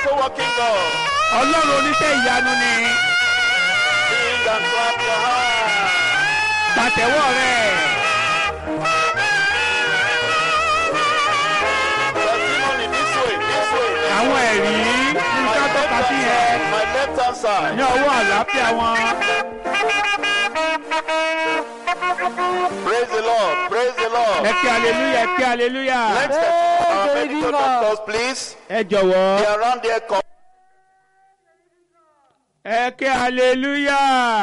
miracle working God. ọlọ́run oníṣẹ́ ìyanu ni Sing and clap your hands. pàtẹ́wọ́ rẹ̀ Testimony this way, this way. àwọn ẹ̀rí nǹkan tó ka sí yẹn My left hand side. ní ọwọ́ àlàáfíà wọn Praise the Lord. Praise the Lord. ẹ kí aleluya ẹ kí aleluya Next, our medical doctors, please. ẹ jọ̀wọ́ They are around there. Come. ẹ kí aleluya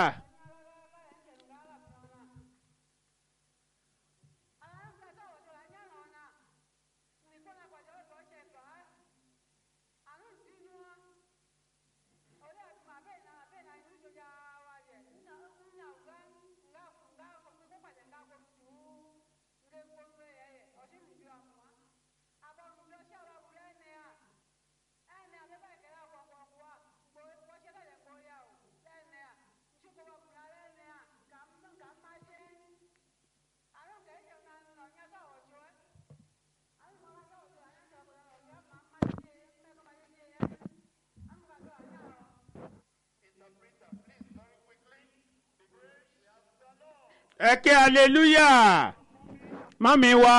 ẹ kí aleluya mọ́mí wa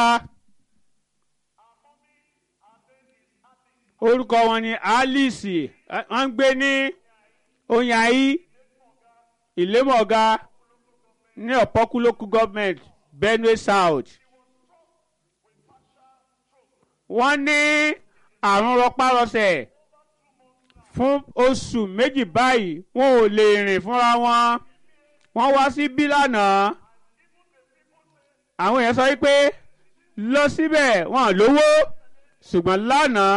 orúkọ wọn ni alice ẹ, wọ́n ń gbé ní oyanyi ìlémọ̀ọ́gá ní ọ̀pọ́kú local government benue south wọ́n ní àrùn rọpárọsẹ̀ fún oṣù méjì báyìí wọn ò lè rìn fúnra wọn wọ́n wá sí bí lánàá àwọn èèyàn sọ wípé lọ síbẹ̀ wọn ò lówó ṣùgbọ́n lánàá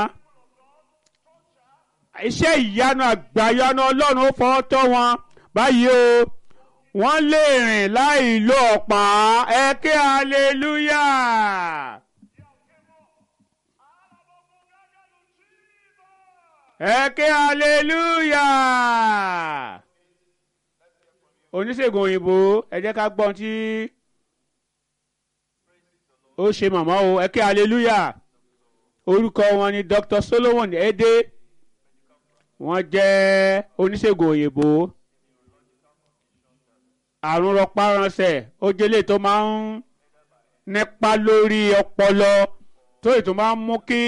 iṣẹ́ ìyanu àgbàyanu ọlọ́run ó fọwọ́ tọ́ wọn báyìí o wọ́n lè rìn láì lo ọ̀pá ẹ ké hallelujah. ẹ ké hallelujah. oníṣègùn òyìnbó ẹ jẹ́ ká gbọ́n tí ó ṣe màmá o ẹ ké hallelujah. orúkọ wọn ni dr solomon ede wọ́n jẹ́ oníṣègùn òyìnbó àrùn rọpáránṣẹ́ ó jẹ́lé tó máa ń nípa lórí ọpọlọ tó ètò máa ń mú kí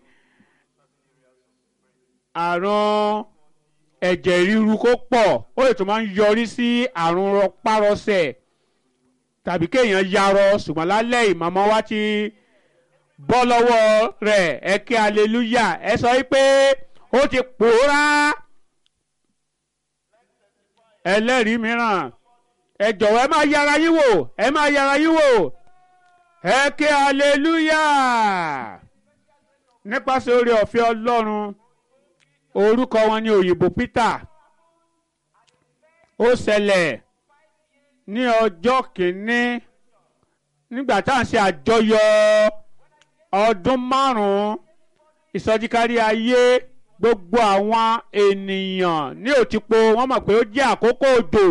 àrùn ẹ̀jẹ̀ ríru kó pọ̀ ó ètò máa ń yọrí sí àrùn rọpárọsẹ̀ tàbí kéèyàn yarọ ṣùgbọ́n lálẹ́ ìmọ̀mọ́ wa ti bọ́ lọ́wọ́ rẹ̀ ẹ kí aleluya ẹ sọ pé ó ti pòórá ẹlẹ́rìí mìíràn ẹ jọ̀wọ́ ẹ máa yára yín wò ẹ máa yára yín wò ẹ kí aleluya nípasẹ̀ oore ọ̀fẹ́ ọlọ́run orúkọ wọn ni òyìnbó peter ó ṣẹlẹ̀ ní ọjọ́ kìíní nígbà tá à ń ṣe àjọyọ̀ ọdún márùn-ún ìsọjíkárí ayé gbogbo àwọn ènìyàn ní òtípo wọ́n mọ̀ pé ó jẹ́ àkókò òjò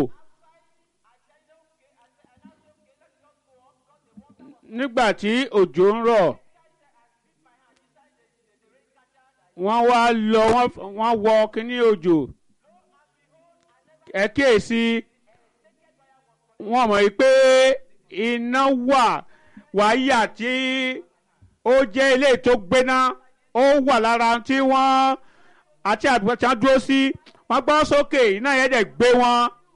nígbà tí òjò ń rọ̀ wọ́n wá lọ wọ́n wọ kíní òjò ẹ kíyèsí wọ́n mọ̀ pé iná wà wáyà tí ó jẹ́ ilé tó gbéná ó wà lára tí wọ́n àti àdúgbò tí wọ́n dúró sí wọ́n gbọ́ sókè iná yẹn dẹ̀ gbé wọn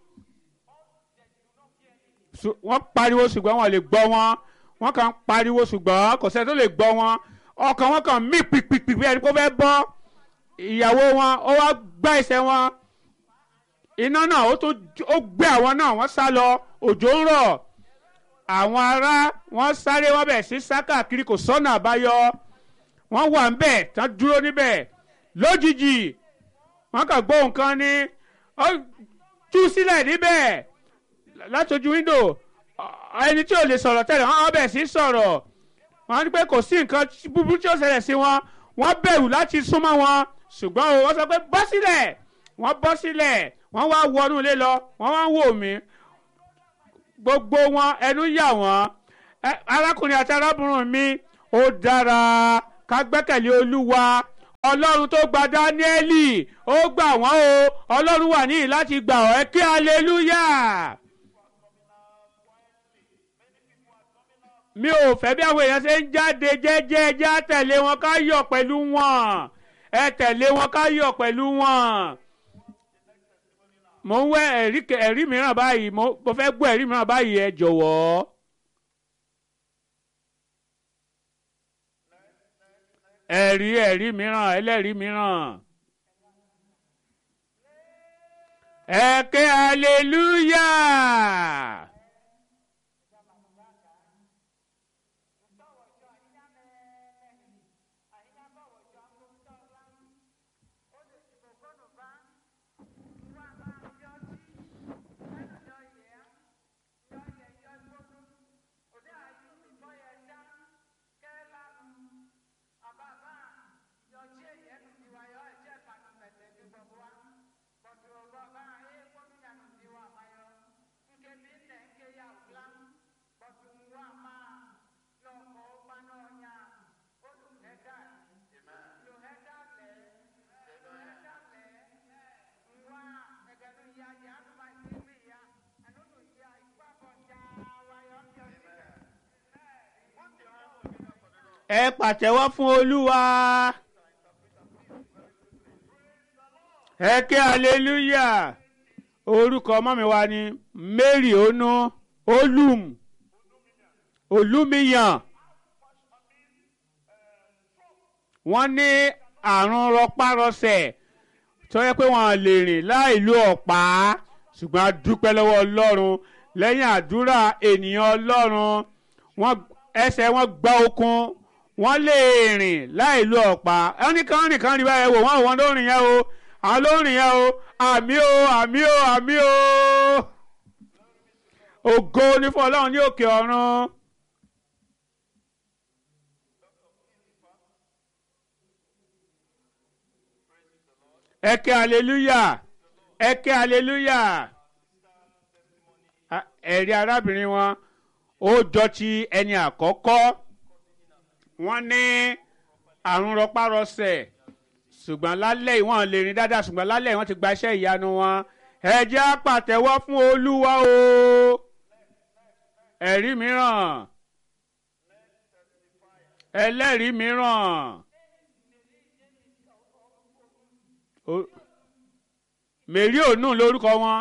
wọ́n pariwo ṣùgbọ́n wọn lè gbọ́ wọn wọ́n kàn ń pariwo ṣùgbọ́n kò sẹ́ni tó lè gbọ́ wọn ọkàn wọn kàn mí pìpìpì bí ẹni kó fẹ́ bọ́ ìyàwó wọn ó wá gbá ẹsẹ̀ wọn iná náà ó tún ó gbé àwọn náà wọ́n sá lọ òjò ń rọ̀ àwọn ará wọ́n sáré wọ́n bẹ̀ sí sá káàkiri kò sọ́nà àbáyọ wọ́n wà ń bẹ̀ tán dúró níbẹ̀ lójijì wọ́n kàn gbọ́ nǹkan ní ó tú sílẹ̀ níbẹ̀ látọjú wíńdò ẹni tí ò lè sọ̀rọ̀ tẹ́lẹ̀ wọ́n bẹ̀ sí sọ̀rọ̀ wọ́n ní pé kò sí nǹkan búburú tí ó ṣẹlẹ̀ sí wọn wọ́n bẹ̀rù láti súnmọ́ wọn ṣùgbọ́n o wọ́n sọ pé bọ́ sílẹ̀ wọ́n bọ́ sílẹ̀ wọ́n wá wọnú ilé lọ wọ́n wá ń wò mí gbogbo wọn ẹnu yà wọ́n arákùnrin àti arábìnrin mi ó dára ká gbẹ́kẹ̀lé olúwa ọlọ́run tó gba dáníẹ́lì ó gbà wọ́n o ọlọ́run wà níyì láti gbà ọ́ ẹ kí aleluya. mi ò fẹ́ bí àwọn èèyàn ṣe ń jáde jẹ́jẹ́ ẹjẹ́ á tẹ̀lé wọn ká yọ̀ pẹ̀lú wọn ẹ tẹ̀lé wọn ká yọ̀ pẹ̀lú wọn. mo ń wẹ ẹ̀rí ẹ̀rí mìíràn báyìí mo mo fẹ́ gbọ́ ẹ̀rí mìíràn báyìí ẹ jọ̀wọ́. ẹ̀rí ẹ̀rí mìíràn ẹlẹ́rìí mìíràn. ẹ ké aleluya. ẹ pàtẹ́wọ́ fún olúwa ẹ ké aleluya orúkọ ọmọ mi wá ní mary onu olum olúmiyàn wọ́n ní àrùn rọpárọsẹ̀ tó yẹ pé wọ́n lè rìn láì lo ọ̀pá ṣùgbọ́n a dúpẹ́ lọ́wọ́ ọlọ́run lẹ́yìn àdúrà ènìyàn ọlọ́run wọ́n ẹsẹ̀ wọn gbá okun wọ́n lè rìn láì lo ọ̀pá ẹni kan rìn kan rí báyẹn wò wọ́n wọ́n ló rìn yẹn o àwọn ló rìn yẹn o àmì o àmì o àmì o ògo ní fún ọlọ́run ní òkè ọ̀run. ẹ ké hallelujah ẹ ké hallelujah ẹ̀rí arábìnrin wọn ó jọ ti ẹni àkọ́kọ́ wọ́n ní àrùn rọpárọsẹ̀ ṣùgbọ́n lálẹ́ ìwọ̀n lè rìn dáadáa ṣùgbọ́n lálẹ́ wọ́n ti gba iṣẹ́ ìyanu wọn ẹ jẹ́ á pàtẹ́wọ́ fún olúwa o ẹ̀rí mìíràn ẹlẹ́rìí mìíràn mèrí ònú lórúkọ wọn.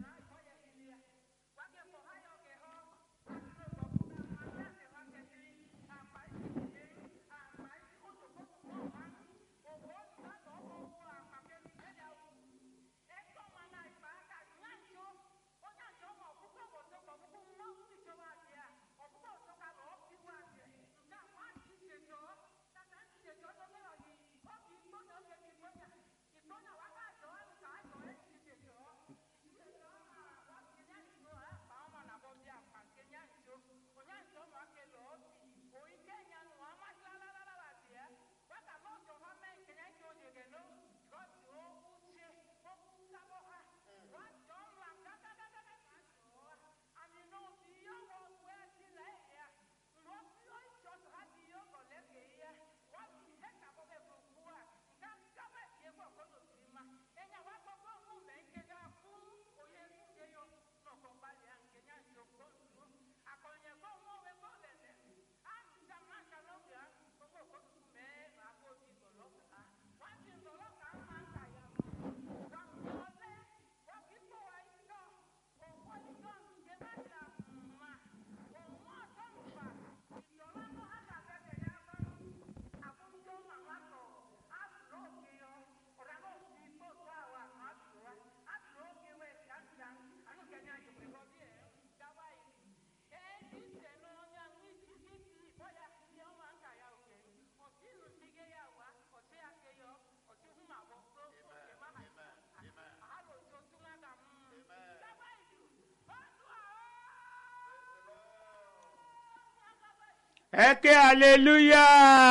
ẹ ké hallelujah.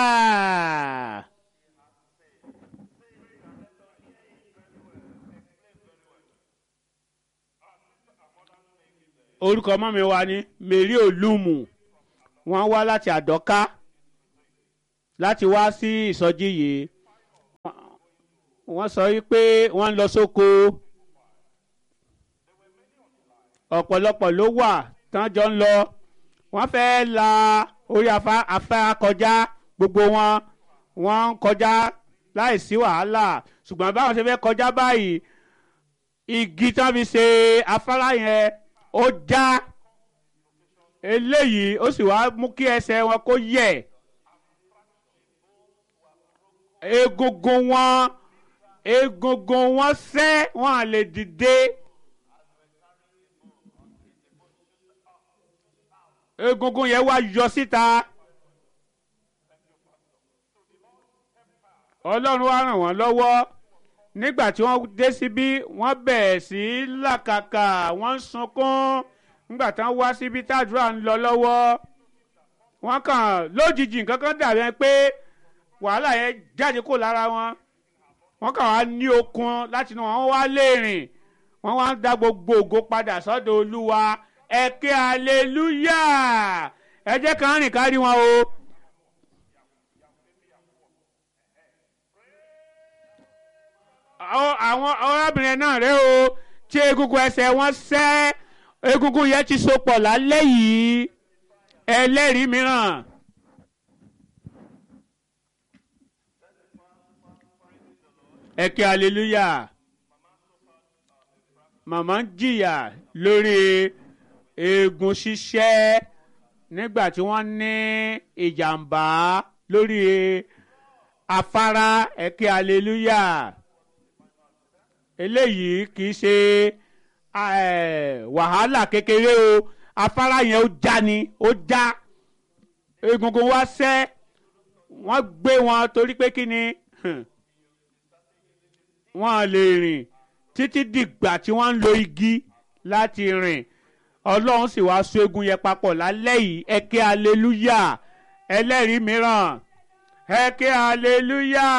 orúkọ ọmọ mi wá ní mary olúmù wọ́n wá láti àdọ́ká láti wá sí ìsọjí yìí wọ́n sọ wípé wọ́n ń lọ sóko ọ̀pọ̀lọpọ̀ ló wà tán jọ ń lọ wọ́n fẹ́ la orí afárá kọjá gbogbo wọn wọ́n ń kọjá láìsí wàhálà ṣùgbọ́n báwọn ṣe fẹ́ kọjá báyìí igi tán fi ṣe afárá yẹn ó já eléyìí ó sì wá mú kí ẹsẹ̀ wọn kó yẹ̀ egungun wọn egungun wọn sẹ́ wọn à lè dìde. egungun yẹn wá yọ síta ọlọ́run wá ràn wọ́n lọ́wọ́ nígbà tí wọ́n dé síbí wọ́n bẹ̀rẹ̀ sí í làkàkà wọ́n ń sunkún nígbà tí wọ́n wá síbí tàdúrà ń lọ lọ́wọ́ wọ́n kàn lójijì nǹkan kan dàbí ẹni pé wàhálà yẹn jáde kó lára wọn wọ́n kàn wá ní okun láti inú wọn wá lè rìn wọ́n wá ń dá gbogbo ògo padà sọ́dọ̀ olúwa ẹ ké aleluya ẹ jẹ́ ká rìn kárí wọn o. àwọn arábìnrin náà rẹ o tí egungun ẹsẹ̀ wọn sẹ́ egungun yẹn ti so pọ̀ lálẹ́ yìí ẹlẹ́rìí mìíràn. ẹ ké aleluya màmá ń jìyà lórí eegun ṣíṣẹ́ nígbà tí wọ́n ní ìjàmbá lórí afárá ẹ ké aleluya eléyìí kì í ṣe wàhálà kékeré o afárá yẹn ó já ni ó já egungun wá sẹ́ wọ́n gbé wọn torí pé kí ni wọ́n lè rìn títí dìgbà tí wọ́n ń lo igi láti rìn ọlọ́run sì wá so egun yẹn papọ̀ lálẹ́ yìí ẹ ké aleluya ẹlẹ́rìí mìíràn ẹ ké aleluya.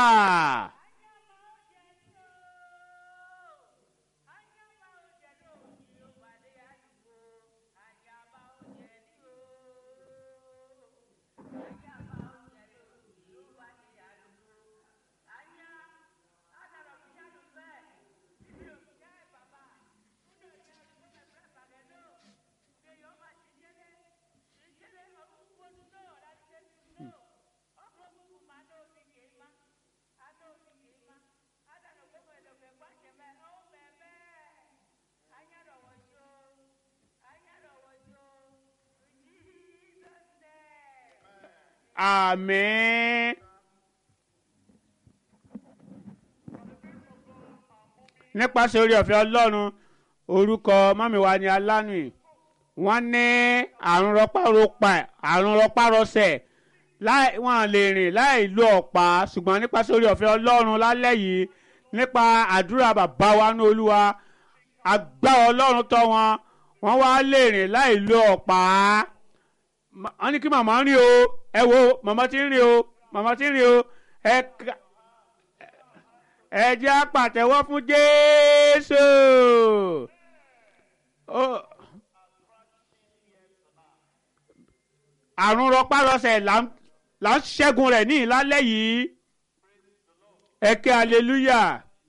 Àmín. nípasẹ̀ orí ọ̀fẹ́ ọlọ́run orúkọ mọ́míwá ni alánùí wọ́n ní àrùn rọpárọpà àrùn rọpárọsẹ̀ wọ́n lè rìn láì lo ọ̀pá ṣùgbọ́n nípasẹ̀ orí ọ̀fẹ́ ọlọ́run lálẹ́ yìí nípa àdúrà bàbá wa ní olúwa agbára ọlọ́run tọ́ wọn wọ́n wá lè rìn láì lo ọ̀pá wọ́n ní kí màmá rìn o ẹ wo màmá ti ń rìn o màmá ti ń rìn o ẹ ká ẹ jẹ́ àpàtẹ́wọ́ fún jésù. àrùn rọpárọsẹ̀ là ń ṣẹ́gun rẹ̀ ní ìlálẹ́ yìí ẹ ké aleluya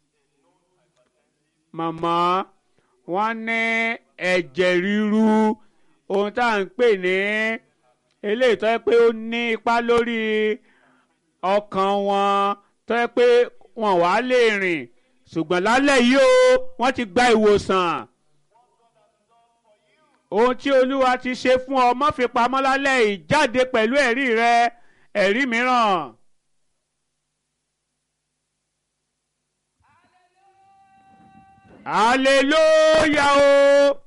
màmá wọ́n ní ẹ̀jẹ̀ ríru ohun tá à ń pè ní eléyìí tó yẹ pé ó ní ipa lórí ọkàn wọn tó yẹ pé wọn wàá lè rìn ṣùgbọ́n lálẹ́ yìí o wọ́n ti gba ìwòsàn ohun tí olúwa ti ṣe fún ọ má fi pamọ́ lálẹ́ yìí jáde pẹ̀lú ẹ̀rí rẹ ẹ̀rí mìíràn. hallelujah o.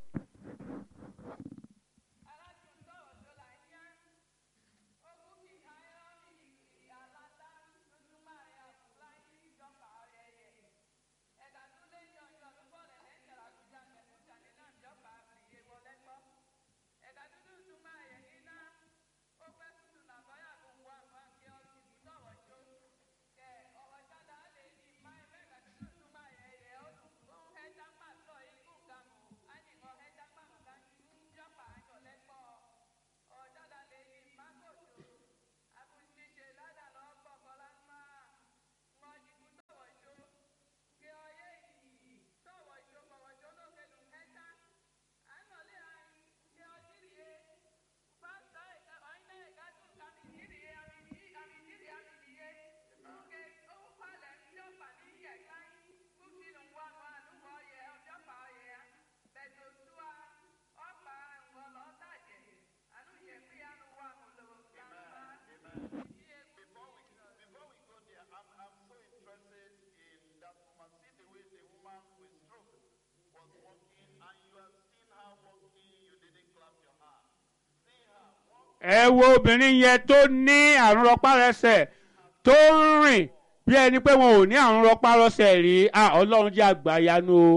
ẹ wo obìnrin yẹn tó ní àrùn rọpárẹsẹ̀ tó ń rìn bí ẹni pé wọn ò ní àrùn rọpárọsẹ̀ rí ah ọlọ́run jẹ́ àgbàyanu o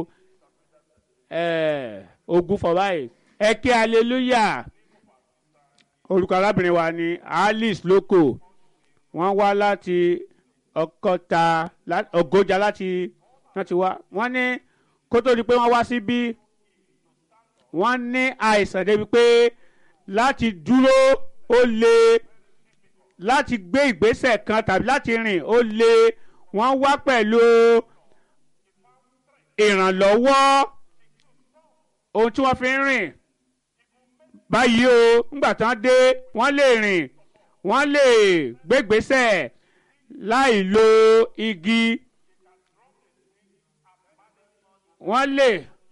ẹ̀ ogun fọ̀ báyìí ẹ kí hallelujah orúkọ arábìnrin wa ni alice lóko wọ́n wá láti ọkọta lá- ọgọjà láti láti wá wọ́n ní kó tó di pé wọ́n wá síbí wọ́n ní àìsàn débi pé láti dúró ó le láti gbé ìgbésẹ̀ kan tàbí láti rìn ó le wọ́n wá pẹ̀lú ìrànlọ́wọ́ ohun tí wọ́n fi ń rìn báyìí o ńgbà tán dé wọ́n lè rìn wọ́n lè gbégbésẹ̀ láì lo igi wọ́n lè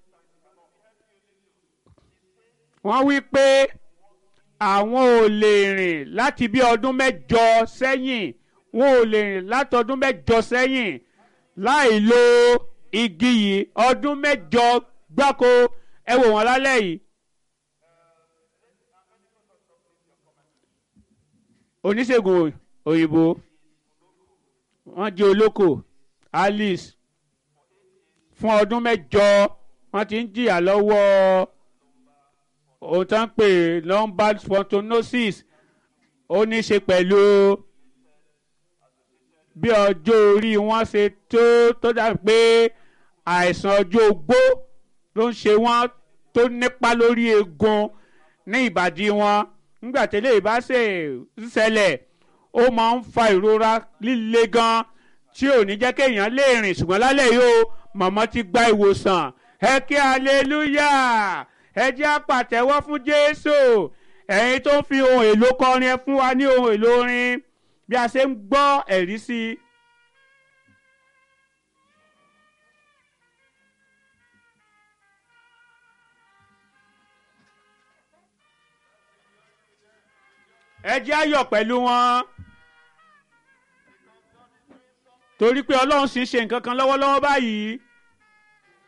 wọ́n wí pé àwọn ò lè rìn láti bí ọdún mẹ́jọ sẹ́yìn wọn ò lè rìn láti ọdún mẹ́jọ sẹ́yìn láì lo igi yìí ọdún mẹ́jọ gbáko ẹ wò wọ́n lálẹ́ yìí. oníṣègùn òyìnbó wọ́n jẹ́ olóko alice fún ọdún mẹ́jọ wọ́n ti ń jìyà lọ́wọ́ ohun tó ń pè lumbar spondylosis ó ní í ṣe pẹ̀lú bí ọjọ́ orí wọn ṣe tó tó dàbí pé àìsàn ọjọ́ ogbó ló ń ṣe wọ́n tó nípa lórí eegun ní ìbàdí wọn nígbà tẹ́lẹ̀ bá ṣe ń ṣẹlẹ̀ ó máa ń fa ìrora líle gan tí ò ní jẹ́ kéèyàn lè rìn ṣùgbọ́n lálẹ́ yìí o màmá ti gba ìwòsàn ẹ kí hallelujah ẹ jẹ́ àpàtẹ́wọ́ fún jésù ẹ̀yin tó ń fi ohun èlò kọrin ẹ fún wa ní ohun èlò orin bí a ṣe ń gbọ́ ẹ̀rí sí i. ẹ jẹ́ ayọ̀ pẹ̀lú wọn torí pé ọlọ́run sì ń ṣe nǹkan kan lọ́wọ́lọ́wọ́ báyìí